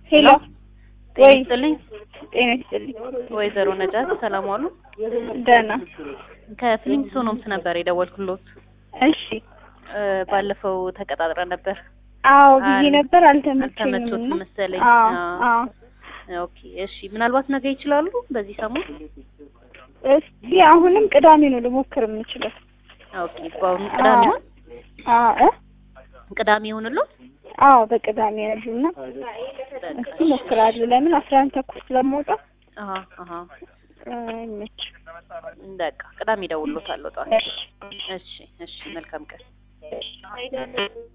ሄሎ ጤና ወይ ይስጥልኝ ጤና ይስጥልኝ። ወይዘሮ ነጃት ሰላም ዋሉ። ደህና ከፍሊንስቶኖምስ ነበር የደወልኩሎት። እሺ። እ ባለፈው ተቀጣጥረን ነበር። አዎ ብዬ አል- ነበር አልተመቸኝም። አልተመቾት እና- መሰለኝ። አዎ አዎ። አዎ። ኦኬ እሺ። ምናልባት ነገ ይችላሉ በዚህ ሰሞን? እስቲ አሁንም ቅዳሜ ነው ልሞክር የምችለው። ኦኬ በአሁኑ ቅዳሜ ይሁን አዎ እ? ቅዳሜ ይሁንሎት። አዎ በቅዳሜ ያሉና እስቲ እሞክራለሁ። ለምን አስራ አንድ ተኩል ስለምወጣ አሃ አሃ ይመች። በቃ ቅዳሜ እደውልሎታለሁ ጠዋት። እሺ እሺ እሺ መልካም ቀን።